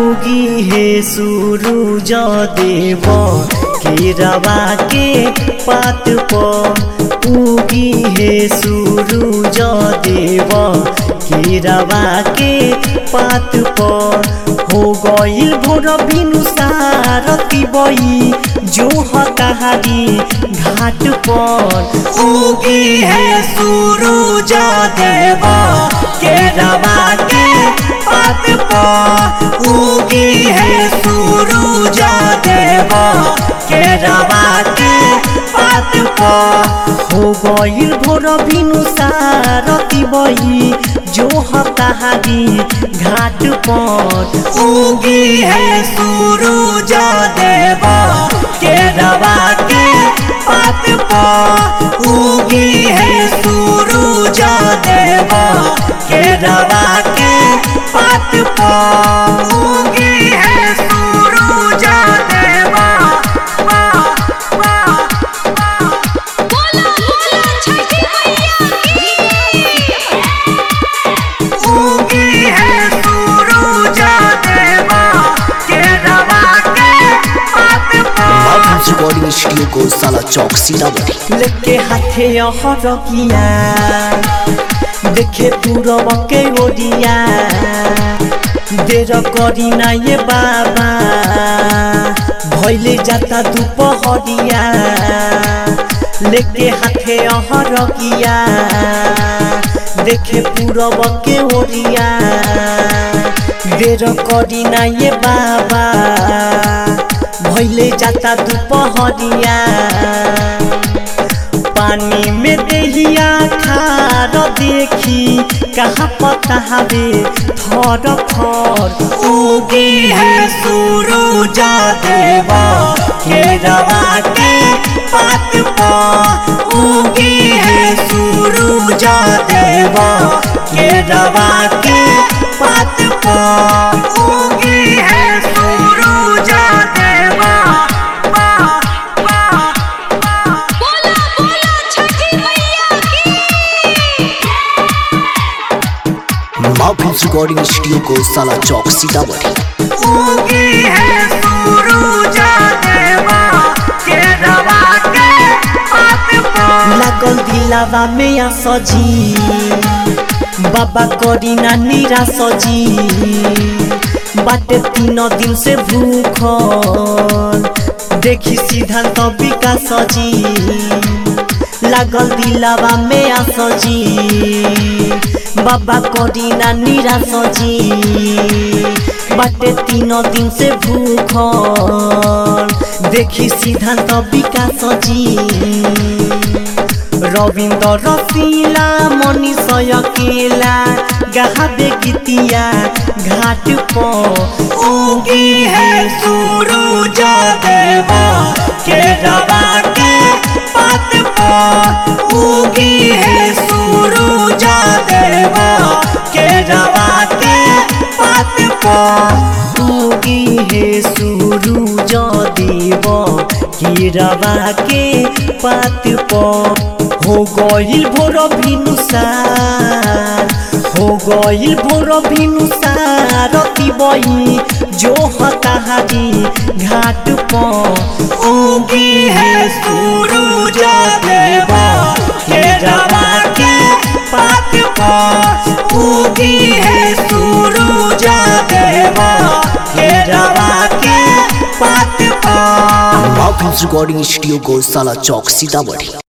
उगी हे सूरुज देव केरवा के पात पर उगी हे सूरुज देव केरवा के पात पर हो गईल भोर बिनु सारती बई जो हताहारी घाट पर उगी है सूरुज देव केरवा के पात पर उगी है सूरुज देव केरवा के पात पर हो गईल भोर बिनु सारती बई जो हताहारी घाट पर उगी है सूरुज देव केरवा के पात पर उगी है सूरुज देव केरवा के पात पर उगी है सूरुज देव बोला बोला छठी मैया की उगी है सूरुज देव केरवा के पात पर माधुरी रिकॉर्डिंग स्टूडियो को साला चौक सीतामढ़ी लेके हाथे हरकिया देखे पूरब के ओरिया देर करी ना ये बाबा भैले जाता दुपहरिया लेके हाथे हरकिया देखे पूरब के ओरिया देर करी ना ये बाबा भैले जाता दुपहरिया पानी में देहिया खार देखी कहाँ पता हवे थर थर उगी है सूरुज देवा केरवा के पात पर उगी है सूरुज देवा केरवा के पात पर उगी है सूरुज देवा बोला बोला छठी मैया की माधुरी रिकॉर्डिंग स्टूडियो को साला चौक सीतामढ़ी उगी है सूरुज देवा केरवा के पात पर लागल दिलावा में आ सजी बाबा करी ना निरा सजी बाटे तीन दिन से भूखल देखी सिद्धांत विकास सजी लागल दिलावा में आ सजी बाबा करी ना निरा सजी बाटे तीन दिन से भूखल देखी सिद्धांत विकास जी रविन्द्र रसिला मनीष अकेला गावे गीतिया घाट पर उगी है सूरुज देवा केरवा के पात पर उगी है सूरुज देवा केरवा के पात पर उगी है सूरुज देव केरवा के पात पर हो गईल भोर भिनुसार हो गईल भोर भिनुसार रति बई जो हताहारी घाट पर उगी है सूरुज देवा केरवा के पात पर उगी है सूरुज देवा केरवा के पात पर माधुरी रिकॉर्डिंग स्टूडियो को साला चौक सीतामढ़ी